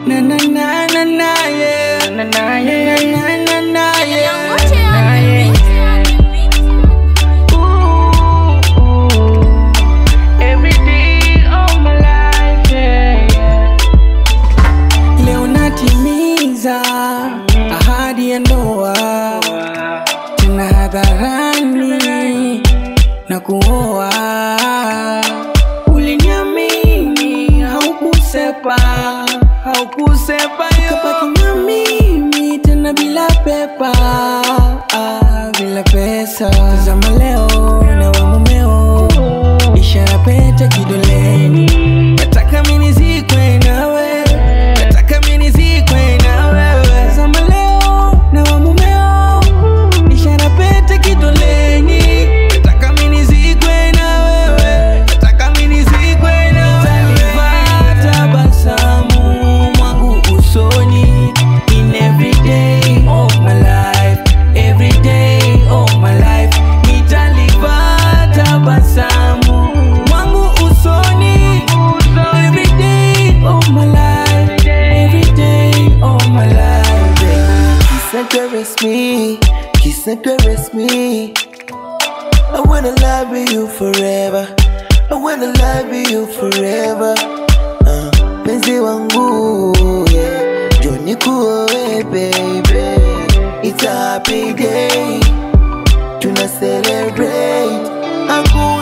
na na na na na yeah na na yeah na na na yeah Ngoche na on the yeah beat, on the beat. Every day of my life, yeah, yeah. Leo natimiza ahadi ya ndoa tena hadharani na kuoa. Uliniamini, haukusepa, haukusepa kabaki na mimi tena bila pepa, ah, bila pesa. Tazama leo na wa mumeo, ishara pete kidoleni. Nataka mimi nizikwe nawe, nataka mimi nizikwe na wewe. Tazama leo na wa mumeo, ishara pete kidoleni. Nataka mimi nizikwe na wewe, nataka mimi nizikwe na wewe. Utanivaa tabasamu mwangu usoni in every day of my life, every day of my life. Nitalivaa tabasamu mwangu usoni every day of my life, every day of my life. Kiss and caress me, kiss and caress me. I wanna love with you forever. I wanna love with you forever. Uh, penzi wangu, yeah. Joni kuoe, baby. It's a happy day. Tuna celebrate. Aku